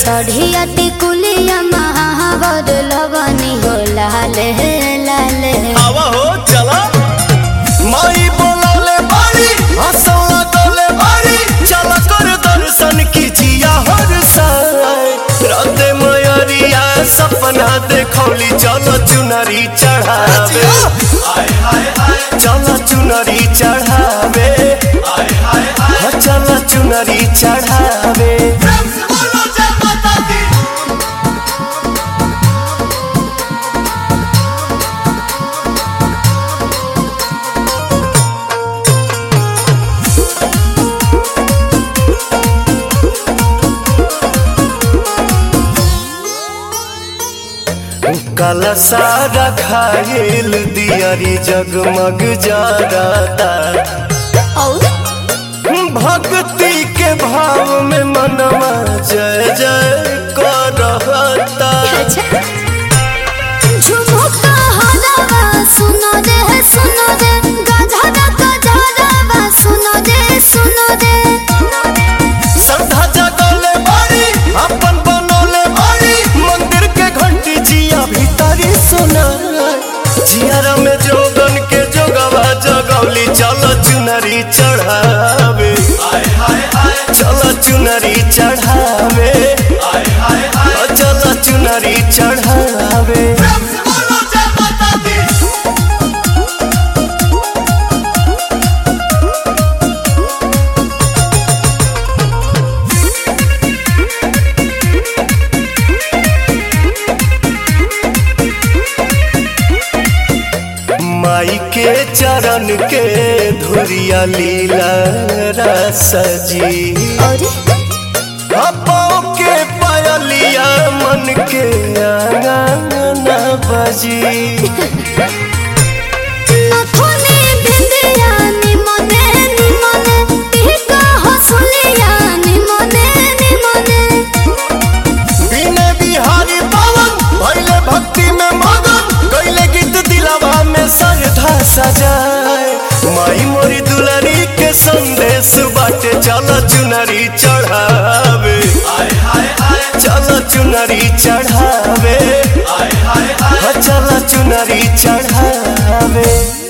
सढ़िया टिकुलिया महावर लगनी हो लाल लाल आवा हो चला माई बोलौले बारी हंसौला डोले बारी चला कर दर्शन कीजिया हर साय राते मयरिया सपना देखौली चलो चुनरी चढ़ावे चलो चुनरी चढ़ावे हाँ, चलो चुनरी चढ़ावे काला सारा खायल दियारी जगमग जाता और भक्ति के भाव में मनवा जय जय करता अच्छा झुमुका हलावा सुनो रे सुनो रे गधरा गधरावा सुनो रे सुनो रे श्रद्धा जगले बारी अपन बनोले बारी मंदिर के घंटी जिया भीतरी सुना जियारा में जोगन के जोगवा जगौली चलो चुनरी चढ़ावे चलो चुनरी चढ़ावे चलो चुनरी चढ़ावे माई के चरण के धुरिया लीला रसजी और पाँव के पायलिया मन के आंगन बजी नथुनी बिंदिया निमने निमने टिका हसुलिया निमने निमने बिने बिहारी पावन भैले भक्ति में मगन गैले गीत दिलावा में सरधा सजाए माई मोरी दुलारी के संदेश बाटे चलो चुनरी चढ़ावे चलो चुनरी चढ़ावे चलो चुनरी चढ़ावे